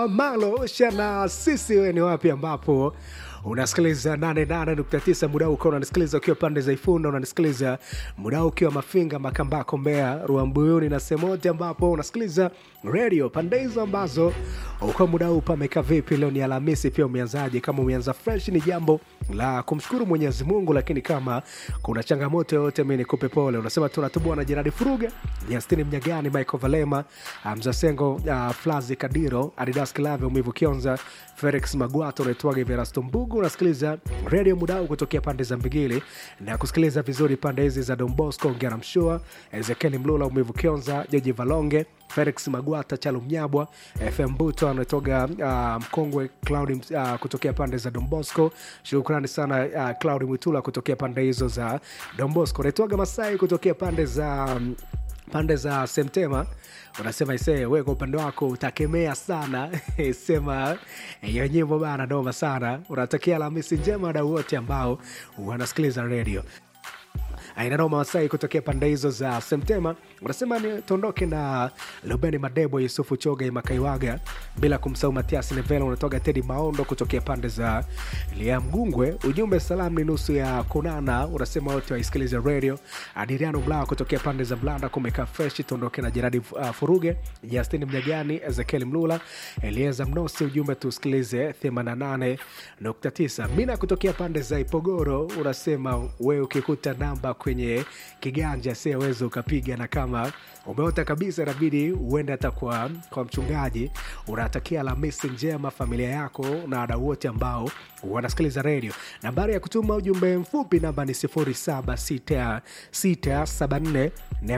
Malo shana sisi, wewe ni wapi ambapo unasikiliza 88.9 muda huu ukiwa unanisikiliza ukiwa pande za Ifunda, unanisikiliza muda huu ukiwa Mafinga, Makambako, Mbeya, Ruambuyuni na sehemu yote ambapo unasikiliza radio pande hizo ambazo uko muda huu pameka vipi? Leo ni Alhamisi, pia umeanzaje? Kama umeanza fresh, ni jambo la kumshukuru Mwenyezi Mungu, lakini kama kuna changamoto yoyote, mi nikupe pole. Unasema tunatubua na Jeradi Furuga, Justini Mnyagani, Michael Valema, Mzasengo, uh, Flazi Kadiro, Adidas Kilave, Umivu Kionza, Felix Magwato, unaitwaga Verasto Mbugu. Unasikiliza redio Mudau kutokea pande za Mbigili na kusikiliza vizuri pande hizi za Don Bosco, Ngera Mshua, Ezekieli Mlula, Umivu Kionza, Joji Valonge, Felix Magwata, Chalu Mnyabwa, FM Buto anatoga uh, mkongwe Claudi uh, kutokea pande za Don Bosco. Shukrani sana uh, Claudi Mwitula kutokea pande hizo za Don Bosco. Naitwaga Masai kutokea pande za um, pande za Semtema unasema isee, we kwa upande wako utakemea sana sema hiyo nyimbo bana, noma sana. Unatakia Alhamisi njema wadau wote ambao wanasikiliza redio ainanoma Masai kutokea pande hizo za Semtema unasema ni tuondoke na Lubeni Madebo, Yusufu Choga, Makaiwaga, bila kumsahau Matias Nevela. Unatoka Tedi Maondo kutokea pande za Liamgungwe. Ujumbe salamu ni nusu ya kunana, unasema wote waisikilize radio. Adiriano Mlaa kutokea pande za Blanda kumeka fresh. Tuondoke na Jeradi uh, Furuge, Justin Mnyagani, Ezekiel Mlula, Elieza Mnosi. Ujumbe tusikilize 88.9. Mina kutokea pande za Ipogoro unasema wewe ukikuta namba kwenye kiganja siaweza ukapiga, na kama umeota kabisa inabidi uende hata kwa, kwa mchungaji. Unatakia Alhamisi njema familia yako na wadau wote ambao wanasikiliza redio. Nambari ya kutuma ujumbe mfupi namba ni 076674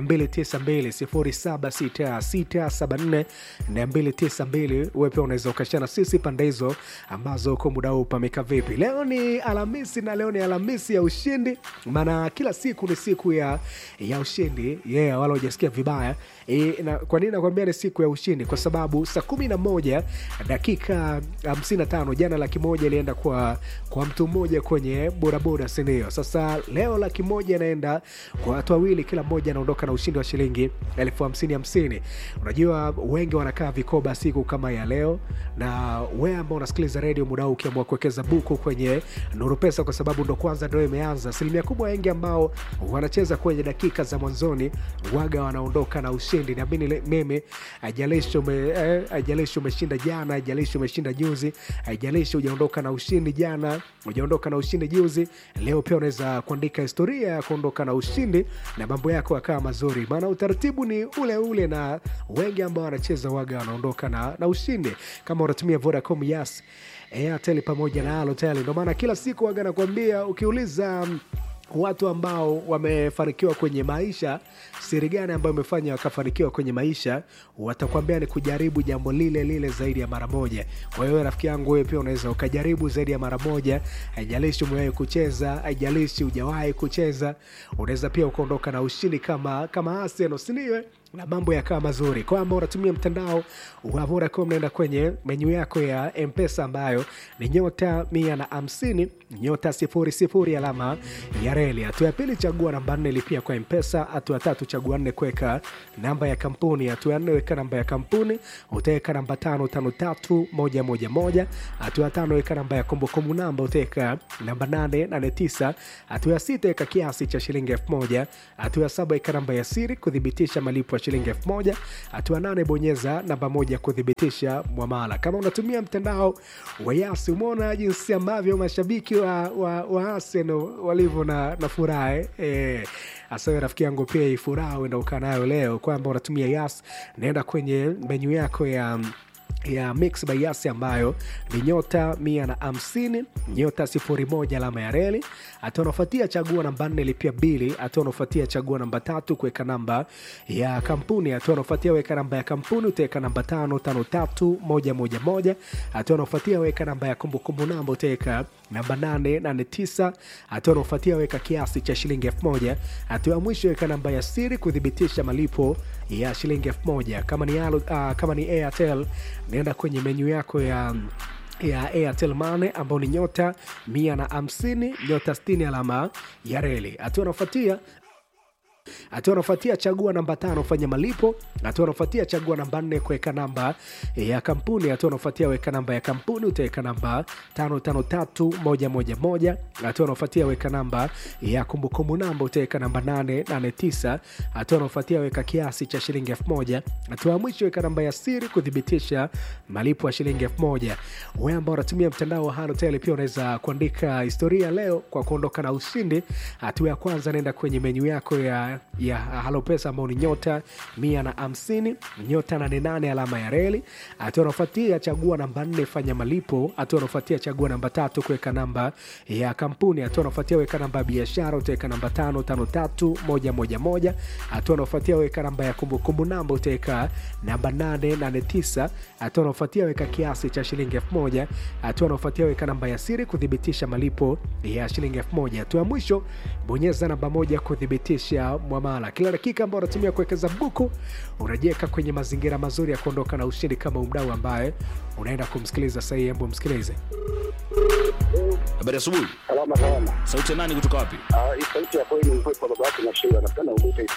292 076674 wewe pia unaweza ukashana sisi pande hizo ambazo uko muda huu pameka vipi. Leo ni Alhamisi na leo ni Alhamisi ya ushindi, maana kila siku ni siku ya, ya ushindi yeah, wala hujasikia vibaya e, na kwa nini nakwambia ni siku ya ushindi? Kwa sababu saa kumi na moja dakika hamsini na tano jana laki moja ilienda kwa, kwa mtu mmoja kwenye bodaboda, sindio? Sasa leo laki moja inaenda kwa watu wawili, kila mmoja anaondoka na ushindi wa shilingi elfu hamsini hamsini. Unajua wengi wanakaa vikoba siku kama ya leo, na wewe ambao unasikiliza redio muda huu ukiamua kuwekeza buku kwenye Nuru Pesa kwa sababu ndo kwanza ndo imeanza, asilimia kubwa wengi ambao wanacheza kwenye dakika za mwanzoni waga wanaondoka na ushindi. Naamini mimi, haijalishi ume, eh, haijalishi umeshinda jana, haijalishi umeshinda juzi, haijalishi hujaondoka na ushindi jana, hujaondoka na ushindi juzi, leo pia unaweza kuandika historia ya kuondoka na ushindi na mambo yako yakawa mazuri, maana utaratibu ni ule ule, na wengi ambao wanacheza waga wanaondoka na, na ushindi. Kama unatumia Vodacom, Yas, Airtel pamoja na Halotel, ndio maana kila siku waga nakwambia ukiuliza watu ambao wamefanikiwa kwenye maisha, siri gani ambayo imefanya wakafanikiwa kwenye maisha, watakwambia ni kujaribu jambo lile lile zaidi ya mara moja. Kwa hiyo rafiki yangu, wewe pia unaweza ukajaribu zaidi ya mara moja, haijalishi umewahi kucheza, haijalishi hujawahi kucheza, unaweza pia ukaondoka na ushindi kama kama Arsenal, si ndio? na mambo yakawa mazuri kwamba unatumia mtandao wa Vodacom, naenda kwenye menyu yako ya Mpesa ambayo ni nyota mia na hamsini nyota sifuri sifuri alama ya reli. Hatua ya pili chagua namba nne lipia kwa Mpesa. Hatua ya tatu chagua nne kuweka namba ya kampuni. Hatua ya nne weka namba ya kampuni, utaweka namba tano tano tatu moja moja moja. Hatua ya tano weka namba ya kumbukumbu namba, utaweka namba nane nane tisa. Hatua ya sita weka kiasi cha shilingi elfu moja. Hatua ya saba weka namba ya siri kuthibitisha malipo shilingi elfu moja. Hatua nane bonyeza namba moja kuthibitisha mwamala. Kama unatumia mtandao wa Yasi, umeona jinsi ambavyo mashabiki wa, wa, wa Arsenal walivyo na, na furaha eh. Hasa rafiki yangu pia hii furaha uenda ukaa nayo leo kwamba unatumia Yas, naenda kwenye menyu yako ya ya Mix by Yasi ambayo ni nyota mia na hamsini nyota sifuri moja alama ya reli. Hatua unaofuatia chagua namba nne lipia bili. Hatua unaofuatia chagua namba tatu kuweka namba ya kampuni. Hatua unaofuatia weka namba ya kampuni, utaweka namba tano tano tatu moja moja moja. Hatua unaofuatia weka namba ya kumbukumbu namba, utaweka namba nane nane tisa. Hatua unaofuatia weka kiasi cha shilingi elfu moja. Hatua ya mwisho weka namba ya siri kuthibitisha malipo ya shilingi elfu moja. Kama ni, uh, kama ni Airtel naenda kwenye menyu yako ya ya Airtel Money ambao ni nyota mia na hamsini nyota sitini alama ya reli. Hatua unaofuatia hatua anafuatia chagua namba tano fanya malipo hatua anafuatia chagua namba nne kuweka namba ya kampuni hatua anafuatia weka namba ya kampuni utaweka namba tano tano tatu moja moja moja hatua anafuatia weka namba ya kumbukumbu namba utaweka namba nane nane tisa hatua anafuatia weka kiasi cha shilingi elfu moja hatua ya mwisho weka namba ya siri kuthibitisha malipo ya shilingi elfu moja wewe ambao unatumia mtandao wa halotel pia unaweza kuandika historia leo kwa kuondoka na ushindi hatua ya kwanza naenda kwenye menyu yako ya, ya halopesa ambao ni nyota mia na hamsini nyota nane nane alama ya reli hatua unaofuatia chagua namba nne fanya malipo hatua unaofuatia chagua namba tatu kuweka namba ya kampuni hatua unaofuatia weka namba ya biashara utaweka namba tano tano tatu moja moja moja hatua unaofuatia weka namba ya kumbukumbu namba utaweka namba nane nane tisa hatua unaofuatia weka kiasi cha shilingi elfu moja hatua unaofuatia weka namba ya siri kuthibitisha malipo ya shilingi elfu moja hatua ya mwisho bonyeza namba moja kuthibitisha mwamala kila dakika ambao unatumia kuwekeza buku unajiweka kwenye mazingira mazuri ya kuondoka na ushindi kama umdau ambaye unaenda kumsikiliza sahii embo msikilize Habari asubuhi. Salama salama. Sauti ya nani kutoka wapi? Ah, hii sauti ya kweli ni mkwepo baba yake na shewa napenda ugute